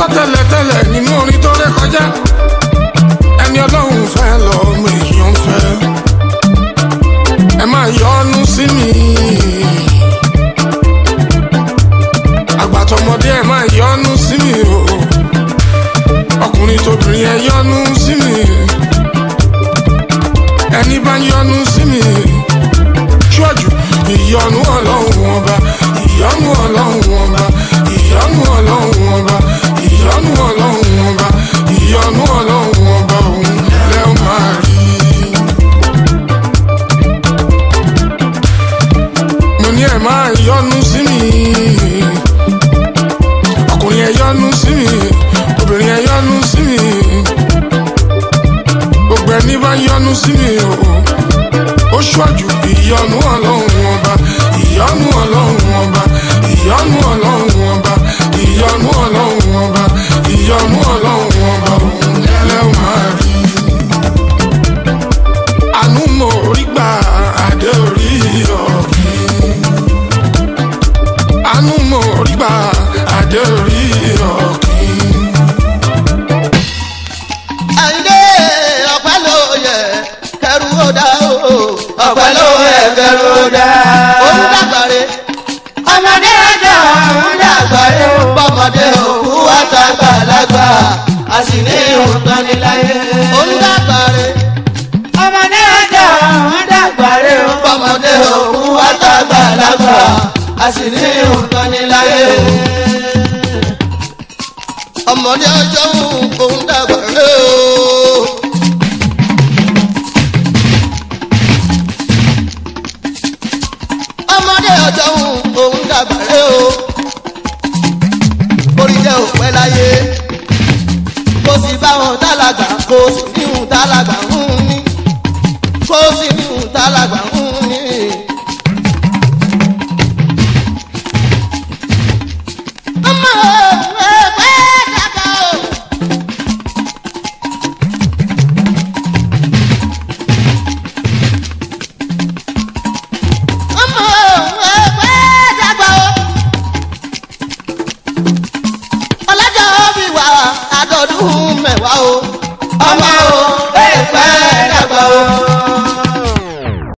gbọ́ tẹ́lẹ̀tẹ́lẹ̀ nínú orin tó ré kọjá ẹni ọlọ́run fẹ́ lọ́mọ èèyàn fẹ́ ẹ máa yọnu sí mi àgbàtọmọdé ẹ máa yọnu sí mi o ọkùnrin tóbìnrin ẹ yọnu sí mi ẹni bá yọnu sí mi ṣíwájú ìyọnu ọlọ́run ọba ìyọnu ọlọ́run ọba ìyọnu ọlọ́run ọba ìyọnu ọlọ́run ọba ìyọnu ọlọ́run ọba òun lẹ́ ó máa rí. mo ní ẹ máa yọnu sí mi ọkùnrin ẹ yọnu sí mi obìnrin ẹ yọnu sí mi gbogbo ẹni bá yọnu sí mi o ó ṣíwájú ìyọnu ọlọ́run ọba ìyọnu ọlọ́run ọba ìyọnu ọlọ́run ọba ìyọnu ọlọ́run ọba ìyọnu ọlọ́run ọba òun lẹ́wọ̀n máa rí. àánú mo rí gbà adé orí ọ̀gbìn. àánú mo rí gbà adé orí ọ̀gbìn. àyíndé ọ̀pẹ́ ló yẹ kẹrù ó dá o. ọ̀pẹ́ ló yẹ kẹrù ó dá. olùdàgbàre ọmọdé ọjọ́ ọ̀hún dàgbàre o. bọ́mọdé òkú àtàgbàlagbà a sì ní ìhùntàn ní láyé. olùdàgbàre ọmọdé ọjọ́ ọ̀hún dàgbàre o. bọ́mọdé òkú àtàgbàlagbà a sì ní ìhùntàn ní láyé. ọmọdé ọjọ́ òun dàgbàre o. ọmọdé ọjọ́ òun dàgbàre o. orí jẹ́ òpẹ́ láyé kó sì bá wọn dálàgbà kó sì níhùn dálàgbà ń ní kó sì níhùn dálàgbà ń ní. ọmọ ẹgbẹ́ dàgbà o. ọmọ ẹgbẹ́ dàgbà o. ọlọ́jọ́ bí wà á dọ́dún mẹ́wàá o. ọmọ o